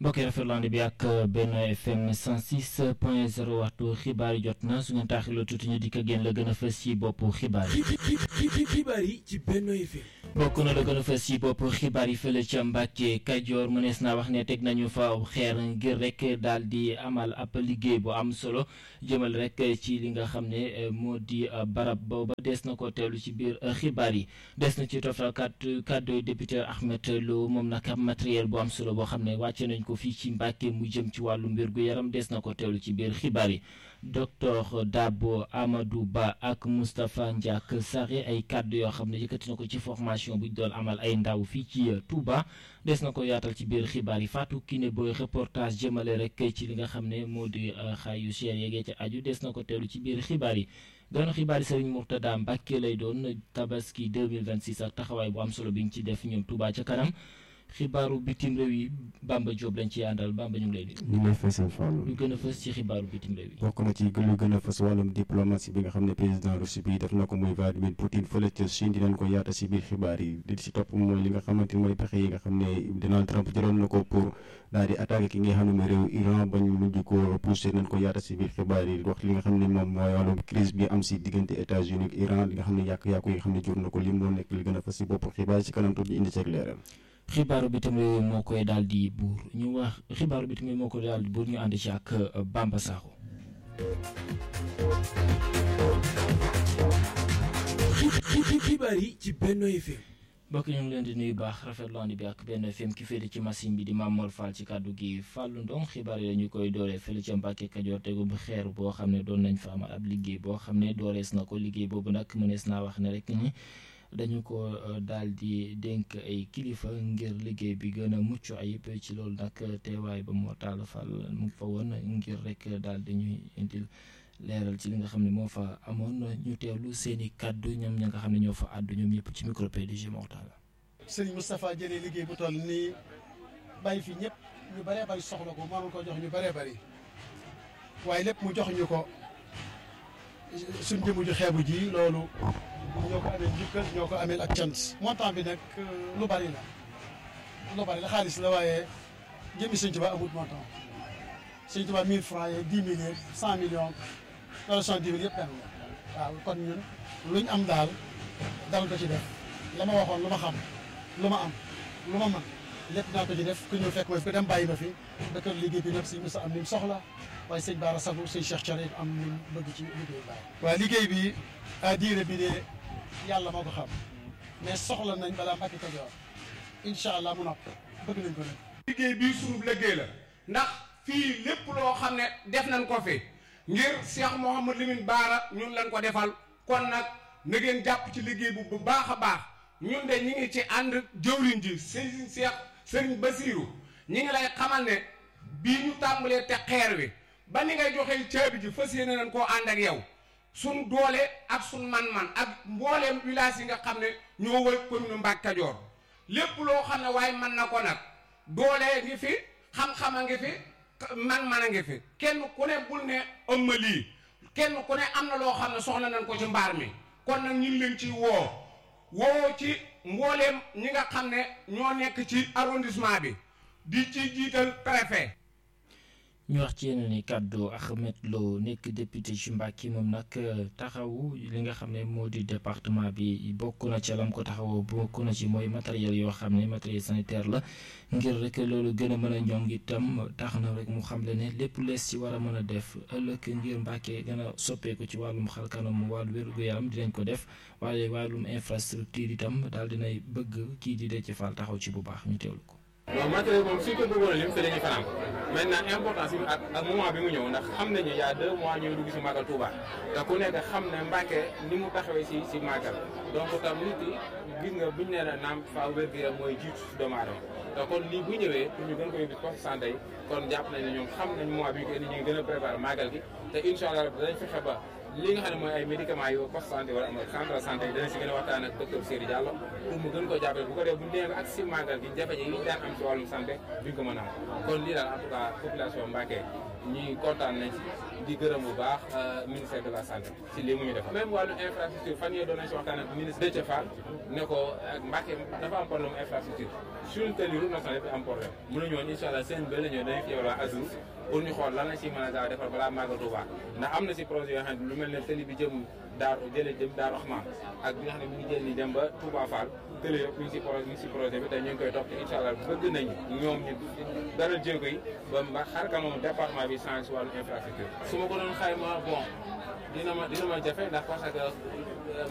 mbokk yi rafetlu bi ak Benno FM 106 point 0 waxtu xibaar yi jot na su ngeen taaxiloo tuuti ñu dikk génn la gën a fës ci boppu xibaar yi. xibaar yi ci Benno FM. bokk na la gën a fës ci boppu xibaar yi fële ca Mbàkke Kajoor mënees naa wax ne teg nañu fa xeer ngir rek daal di amal ab liggéey bu am solo jëmal rek ci li nga xam ne moo di barab booba des na ko teelu ci biir xibaar yi des na ci toftal kàddu kàddu député Ahmed Lo moom nag ab matériel bu am solo boo xam ne wàcce nañ ko fii ci Mbàkke mu jëm ci wàllu mbir gu yaram des na ko teelu ci biir xibaar yi docteur Dabo Amadou Ba ak Moustapha Ndiak Sarré ay kàddu yoo xam ne yëkkati na ko ci formation bu ñu doon amal ay ndaw fii ci Touba des na ko yaatal ci biir xibaar yi Fatou Kiné Boy reportage jëmale rek ci li nga xam ne moo di xaay yu cher yeegee ca aju des na ko teelu ci biir xibaar yi doon xibaar yi Serigne Mourtada Mbacke lay doon tabaski 2026 ak taxawaay bu am solo bi ñu ci def ñoom Touba ca kanam xibaaru bitim réew yi Bamba Diop lañ ci àndal Bamba ñu ngi lay ñu ngi lay fay seen Fallou. lu gën a fës ci xibaaru bitim réew yi. bokk na ci lu gën a fës wàllum diplomatie bi nga xam ne président Russie bi def na ko muy Vladimir Poutine fële ca Chine dinañ ko yaata si biir xibaar yi li ci topp mooy li nga xamante ni mooy pexe yi nga xam ne Donald Trump jëloon na ko pour daal di attaqué ki nga xam ne mooy réew Iran bañ mujj ko poussé nañ ko yaata si biir xibaar yi wax li nga xam ne moom mooy wàllum crise bi am si diggante États-Unis ak Iran li nga xam ne yàq-yàqu yi nga xam ne jur na ko lim moo nekk li gën a fës si bopp xibaar yi si kanam tuuti indi ceeg leeral xibaaru bitim réew moo koy daal di buur ñu wax xibaaru bitim réew moo koy daal di buur ñu ànd ci ak Bamba Sakho. xibaar yi ci Benno FM. mbokk ñu ngi leen di nuyu baax rafetlu ànd bi ak Benno FM ki féete ci machine bi di Mamor Fall ci kàddu gi Fallou Ndong xibaar yi dañu koy dooree fële ca Mbàkke Kajoor tegu bu xeer boo xam ne doon nañ fa amal ab liggéey boo xam ne doorees na ko liggéey boobu nag mënees naa wax ne rek ni. dañu ko daal di dénk ay kilifa ngir liggéey bi gën a mucc ayib ci loolu nag teewaay ba moo taal fal mu fa woon ngir rek daal di ñuy indil leeral ci li nga xam ne moo fa amoon ñu teewlu seen i kàddu ñoom ña nga xam ne ñoo fa àddu ñoom ñëpp ci micro PDG Mortal. Serigne Moustapha jëlee liggéey bu toll nii bàyyi fi ñëpp ñu bëree bëri soxla ko mënul ko jox ñu bëree bëri waaye lépp mu jox ñu ko suñ jëmu ju xeebu ji loolu. ñoo ko amee njukkal ñoo ko amee ak cant montant bi nag lu bari la lu bari la xaalis la waaye jëmmi sëñ Tuba amut montant sëñ Tuba 1000 francs yeeg 10 mille yeeg 100 millions wala 70 mille yëpp benn la waaw kon ñun luñ am daal dal ko ci def la ma waxoon lu ma xam lu ma am lu ma mën lépp naa ko ci def ku ñëw fekk ma fi ko dem bàyyi ma fi dëkk liggéey bi nag si mos am ni mu soxla waaye sëñ Baara Sagu sëñ Cheikh Thioré am ni mu bëgg ci liggéey bi waaw liggéey bi à diire bi de yàlla moo ko xam mais soxla nañ balaa Mbàkke Kajoor incha allah mu nopp bëgg nañ ko nag. liggéey bii sunub liggéey la ndax fii lépp loo xam ne def nañ ko fi ngir Cheikh Mouhamad Lamine Baara ñun lañ ko defal kon nag na ngeen jàpp ci liggéey bu bu baax a baax ñun de ñi ngi ci ànd jëwriñ ji sëriñ Cheikh sëriñ Basiiru ñi ngi lay xamal ne bii ñu tàmbalee te xeer wi ba ni ngay joxe caabi ji fas yéene nañ koo ànd ak yow. suñ doole ak suñ man-man ak mbooleem village yi nga xam ne ñoo wër commune Mbacke Kajoor lépp loo xam ne waaye mën na ko nag doole ngi fi xam-xam a ngi fi man-man a ngi fi kenn ku ne bul ne ëmma lii kenn ku ne am na loo xam ne soxla nañ ko ci mbaar mi kon nag ñu ngi leen ci woo woo ci mbooleem ñi nga xam ne ñoo nekk ci arrondissement bi di ci jiital préfet ñu wax ci yeneen i kàddu Ahmed Lo nekk député ci Mbàkke moom nag taxawu li nga xam ne moo di département bi bokk na ci lam ko taxawoo bokk na ci mooy matériel yoo xam ne matériel sanitaire la ngir rek loolu gën a mën a ñoŋ itam tax na rek mu xam le ne lépp lees ci war a mën a def ëllëg ngir Mbàkke gën a soppeeku ci wàllum xalkanam wàllu wér-gu-yaram dinañ ko def waaye wàllum infrastructure itam daal dinay bëgg kii di Déthié Fall taxaw ci bu baax ñu teewlu ko. non matériel moom suñ ko bëggoon a lim fi dañuy fanaan maintenant importance bi ak ak moment bi mu ñëw ndax xam nañu y a deux mois ñuy dugg si màggal Touba te ku nekk xam ne Mbàkke ni mu taxawee si si màggal donc tam nit yi gis nga buñu nee na naam faaw wér-gu-yaram mooy jiitu si doomu aadama te kon lii bu ñëwee pour ñu gën ko yóbbu poste santé yi kon jàpp nañ ne ñoom xam nañ mois bi ñu ko indi ñu ngi gën a préparé màggal gi te incha allah danañ fexe ba li nga xam ne mooy ay médicaments yu poste santé wala am centre santé dana si gën a waxtaan ak docteur Seydou Diallo pour mu gën ko jàppale bu ko def bu ñu demee ak si màggal gi jafe-jafe yi ñu daan am ci wàllum santé duñ ko mën a am kon lii daal en tout cas population Mbacké ñuy kontaan nañ ci di gërëm bu baax ministère de la santé ci lii mu ñu def même wàllu infrastructure fan yee doon nañ si waxtaan ak ministre Déthié Fall ne ko ak Mbacké dafa am problème infrastructure suñu tëli route nationale bi am problème mënuñu woon incha allah seen bële ñëw dañu fi yebal waa Azur pour ñu xool lan la si mën a gaaw defar balaa màggal Touba ndax am na si projet yoo xam ne lu mel ne tëli bi jëm daaru jëlee jëm daaru Rahman ak bi nga xam ne mi ngi jël ni dem ba Touba Fall tëli yëpp mi ngi si projet mi ngi si projet bi te ñu ngi koy topp incha allah bëgg nañ ñoom ñu dara jéego yi ba mba xarka moom département bi changé si wàllu infrastructure su ma ko doon xayma bon dina ma dina ma jafe ndax parce que